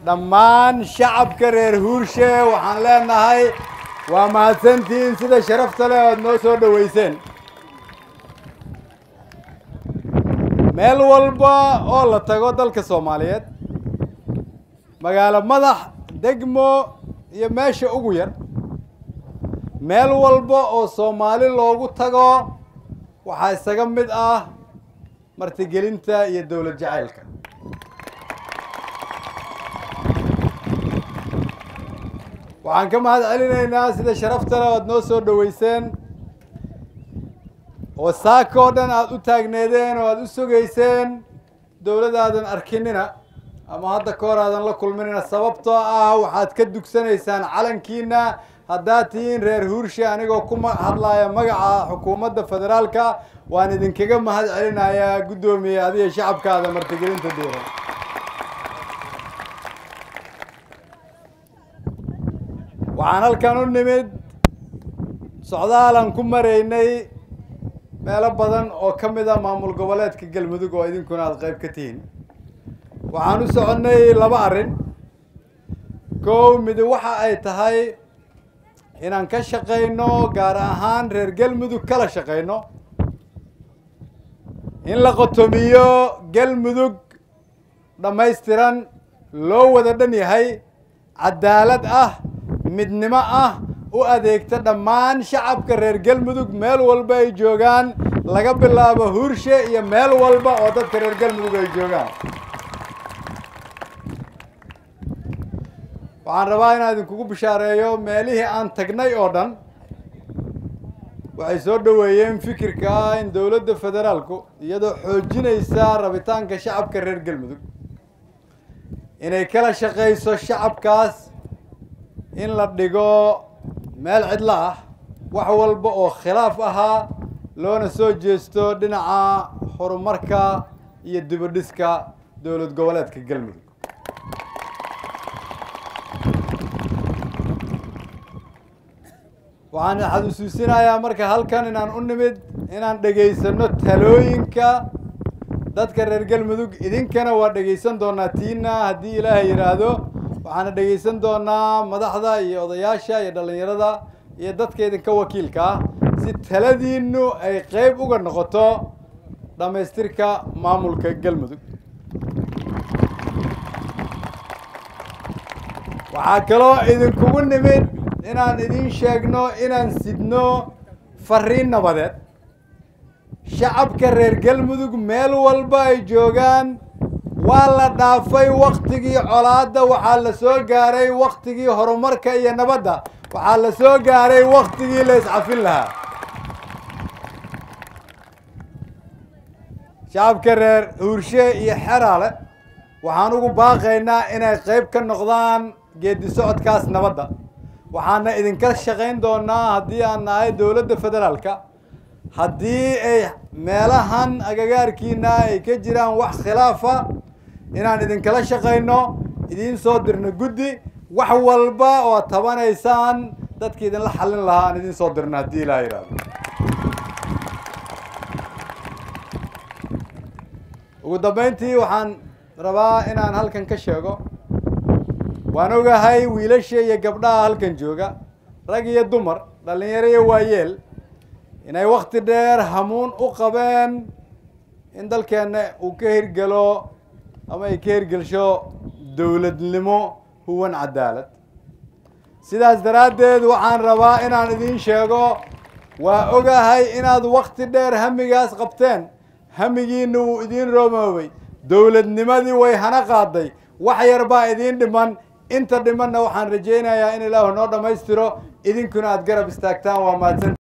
dhammaan shacabka reer huurshe waxaan leenahay waa mahadsantihiin sida sharafta leh oad noo soo dhoweyseen meel walba oo la tago dalka soomaaliyeed magaalo madax degmo iyo meesha ugu yar meel walba oo soomaali loogu tago waxaa isaga mid ah martigelinta iyo dowlad jacaylka waxaan ka mahad celinaynaa sida sharafta leh oad noo soo dhoweyseen oo saaka oo dhan aada u taagneedeen oo aada u sugayseen dowladaadan arkinina ama hadda ka hor aadan la kulminina sababtoo ah waxaad ka dugsanaysaan calankiina haddaad tihiin reer huurshe anigoo ku hadlaaya magaca xukuumadda federaalka waan idinkaga mahad celinayaa guddoomiye adiga shacabkaada martigelinta diiran waxaan halkan u nimid socdaalan ku maraynay meelo badan oo ka mid a maamul goboleedka galmudug oo idinkuna aada qayb ka tihiin waxaan u soconnay laba arrin kow midi waxa ay tahay inaan ka shaqayno gaar ahaan reer galmudug kala shaqayno in la qotomiyo galmudug dhammaystiran loo wada dhan yahay cadaalad ah midnimo ah u adeegta dhammaan shacabka reer galmudug meel walba ay joogaan laga bilaabo huurshe iyo meel walba oo dadka reer galmudug ay joogaan waxaan rabaa inaan idinkugu bishaareeyo meelihii aan tagnay oo dhan waxay soo dhoweeyeen fikirka ah in dowladda federaalku iyadoo xoojinaysa rabitaanka shacabka reer galmudug inay kala shaqayso shacabkaas in la dhigo meel cidlo ah wax walba oo khilaaf ahaa loona soo jeesto dhinaca horumarka iyo dibadhiska dowlad goboleedka galmudug waxaan xasuusinayaa marka halkan inaan u nimid inaan dhegaysano talooyinka dadka reer galmudug idinkana waa dhegaysan doonaa tiina haddii ilaahay yidhaahdo waxaana dhegaysan doonaa madaxda iyo odayaasha iyo dhallinyarada iyo dadka idinka wakiilka ah si taladiinu ay qeyb uga noqoto dhammaystirka maamulka galmudug waxaa kaloo idinkugu nimid inaan idin sheegno inaan sidno fariin nabadeed shacabka reer galmudug meel walba ay joogaan waa la dhaafay waktigii colaadda waxaa la soo gaaray waktigii horumarka iyo nabadda waxaa la soo gaaray waktigii la iscafin lahaa shacabka reer huurshe iyo xeraale waxaan ugu baaqaynaa inay qayb ka noqdaan geedi socodkaas nabadda waxaana idinka shaqayn doonaa haddii aan nahay dowladda federaalka haddii ay meelahan agagaarkiina ay ka jiraan wax khilaafa inaan idinkala shaqayno idiin soo dirno guddi wax walba oo tabanaysaan dadki idinla xallin lahaa aan idiin soo dirno haddii ilaa yidhahdo ugu dambeyntii waxaan rabaa inaan halkan ka sheego waan ogahay wiilasha iyo gabdhaha halkan jooga rag iyo dumar dhallinyaro iyo waayeel inay wakti dheer hamuun u qabeen in dalkeenna uu ka hirgelo ama ay ka hirgelsho dowladnimo huwan cadaalad sidaas daraaddeed waxaan rabaa inaan idiin sheego waa ogahay inaad wakti dheer hamigaas qabteen hamigiina wuu idiin roomoobay dowladnimadii way hana qaaday wax yar baa idiin dhiman inta dhimanna waxaan rajaynayaa in ilaahu noo dhammaystiro idinkuna aada garab istaagtaan waa mahadsan